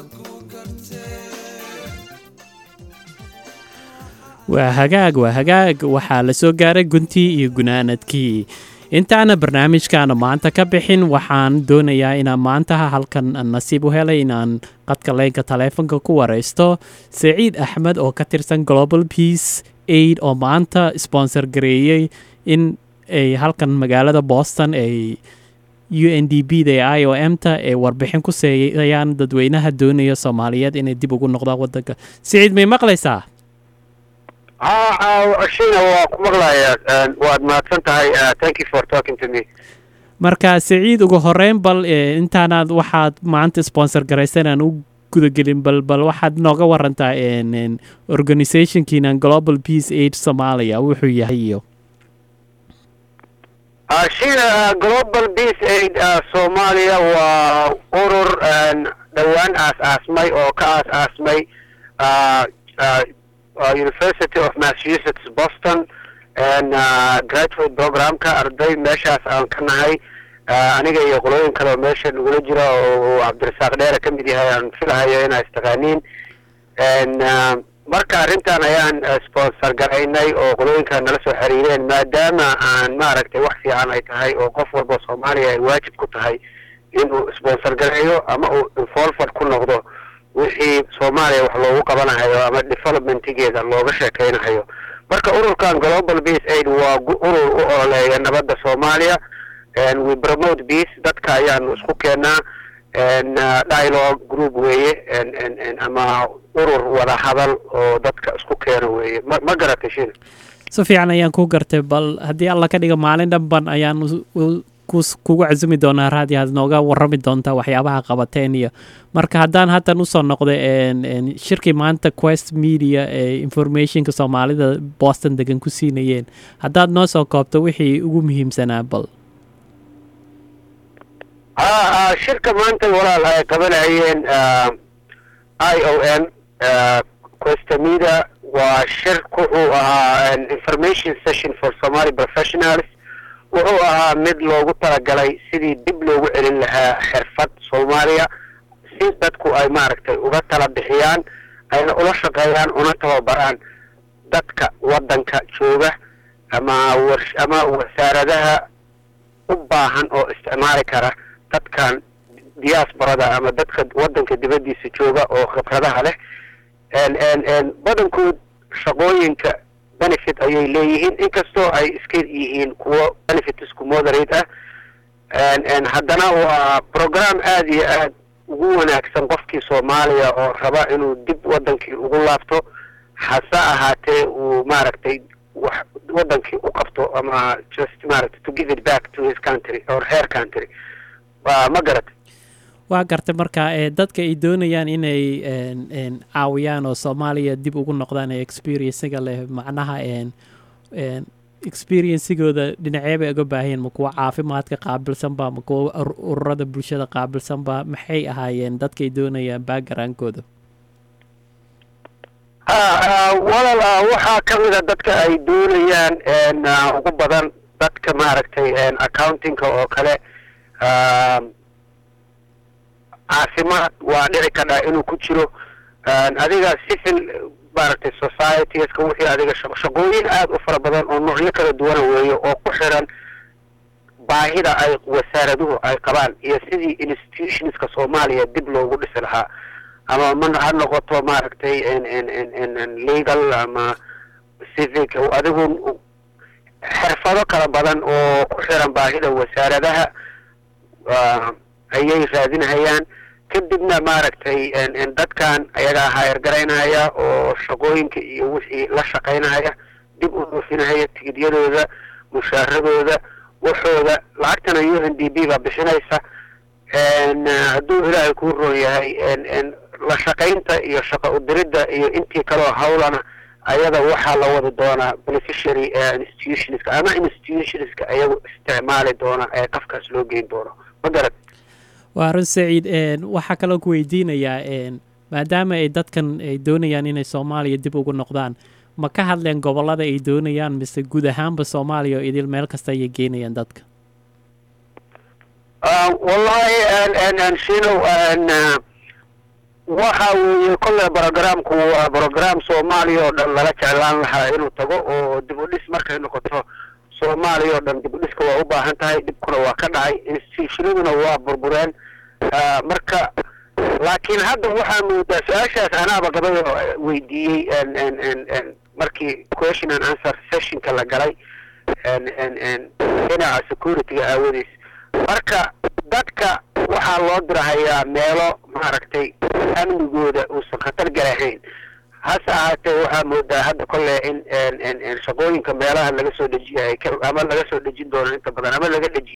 waa hagaag waa hagaag waxaa la soo gaaray guntii iyo gunaanadkii intaana barnaamijkaana maanta ka bixin waxaan doonayaa inaan maanta halkan nasiib u helay inaan qadka leynka taleefonka ku wareysto saciid axmed oo ka tirsan global peace aid oo maanta sponsor gareeyey in ay halkan magaalada boston ay u n d b da i o m ta ay warbixin ku seeyayaan dadweynaha doonaya soomaaliyeed inay dib ugu noqdaan wadanka saciid may maqlaysaa shina waa ku maqlaya waad mahadsan tahay thank you for talking to me marka saciid ugu horeyn bal intaanaad waxaad maanta sponsor garaysan aan u gudagelin bal bal waxaad nooga warantaa organizationkiina global peace aid somalia wuxuu yahay iyo shina global peace aid soomaaliya waa urur dhowaan aas aasmay oo ka aas aasmay university of massachusetts boston graduate programka arday meeshaas aan ka nahay aniga iyo qolooyin kale oo meesha nagula jira oo cabdirasaaq dheere ka mid yahay aan filahayo inaa istaqaaniin marka arrintan ayaan sponsor garaynay oo qolooyinka nala soo xiriireen maadaama aan maaragtay wax fiican ay tahay oo qof walba soomaaliya ay waajib ku tahay inuu sponsor gareeyo ama uu involved ku noqdo wixii soomaaliya wax loogu qabanahayo ama developmentigeeda looga sheekaynahayo marka ururkan global peace aid waa urur u ololeeya nabadda soomaaliya we promote peace dadka ayaanu isku keenaa dialogue group weeye ama urur wada hadal oo dadka isku keena weeye ma ma garatay shina si fiican ayaan ku gartay bal haddii alla ka dhiga maalin dhanban ayaan kugu casumi doonaa raadi aad nooga warami doontaa waxyaabaha qabateen iyo marka haddaan haddan usoo noqda shirkii maanta quest media ee informationka soomaalida boston degan ku siinayeen haddaad noo soo koobto wixii ugu muhiimsanaa bal shirka maanta walaal ay qabanayeen i o m questamida waa shir wuxuu ahaa information session for somaly professionals wuxuu ahaa mid loogu talagalay sidii dib loogu celin lahaa xirfad soomaaliya si dadku ay maaragtay uga tala bixiyaan ayna ula shaqeeyaan una tababaraan dadka waddanka jooga ama war ama wasaaradaha u baahan oo isticmaali kara dadkan diasporada ama dadka waddanka dibaddiisa jooga oo khibradaha leh badankood shaqooyinka benefit ayay leeyihiin inkastoo ay iska yihiin kuwo benefitsku moderate ah haddana waa program aada iyo aad ugu wanaagsan qofkii soomaaliya oo raba inuu dib waddankii ugu laabto hase ahaatee uu maaragtay wax waddankii u qabto ama just maaragtay to give it back to his country or her country waa ma garatay waa gartay marka dadka ay doonayaan inay caawiyaan oo soomaaliya dib ugu noqdaan ee experienciga leh macnaha experiencigooda dhinacee bay uga baahayeen ma kuwa caafimaadka qaabilsanba ma kuwa ururada bulshada qaabilsanba maxay ahaayeen dadkaay doonayaan backgroundkooda walaal waxaa ka mid a dadka ay doonayaan ugu badan dadka maaragtay accountingka oo kale caafimaad waa dhici kadhaa inuu ku jiro adiga civil maaragtay societieska wixii adiga shaqooyin aada u fara badan oo noocyo kala duwana weeye oo ku xiran baahida ay wasaaraduhu ay qabaan iyo sidii institutionska soomaaliya dib loogu dhisi lahaa ama ma ha noqoto maaragtay legal ama civic adigu xirfado kala badan oo ku xiran baahida wasaaradaha ayay raadinahayaan kadibna maaragtay dadkan ayagaa haayargaraynaya oo shaqooyinka iyo wixii la shaqaynaya dib u dhoofinahaya tigidyadooda mushaaradooda waxooda lacagtana u n d b baa bixinaysa hadduu ilaahay kuu roon yahay la shaqaynta iyo shaqo udiridda iyo intii kaleo hawlana ayada waxaa la wadi doonaa beneficiary institutionska ama institutionska ayagu isticmaali doona ee qafkaas loo geyn doono ma garad waa run saciid waxaa kaloo ku weydiinayaa maadaama ay dadkan ay doonayaan inay soomaaliya dib ugu noqdaan ma ka hadleen gobollada ay doonayaan mise guud ahaanba soomaaliya oo idil meel kasta ayay geynayaan dadka wallahi shinow waxa weeye kolle brogramku waa brogram soomaaliya oo dhan lala jeclaan lahaa inuu tago oo dib u dhis markay noqoto soomaaliya oo dhan dib u dhiska waa u baahan tahay dhibkuna waa ka dhacay institutionaduna waa burbureen marka laakiin hadda waxaa moodaa su-aashaas anaaba gabay oo weydiiyey markii question and answer sessionka la galay dhinaca securityga aawadiis marka dadka waxaa loo dirahayaa meelo maaragtay amnigooda uusan khatar galahayn hase ahaatee waxaa moodaa hadda kolle in shaqooyinka meelaha laga soo dejiya ay ama laga soo dejin doono inta badan ama laga dejiyo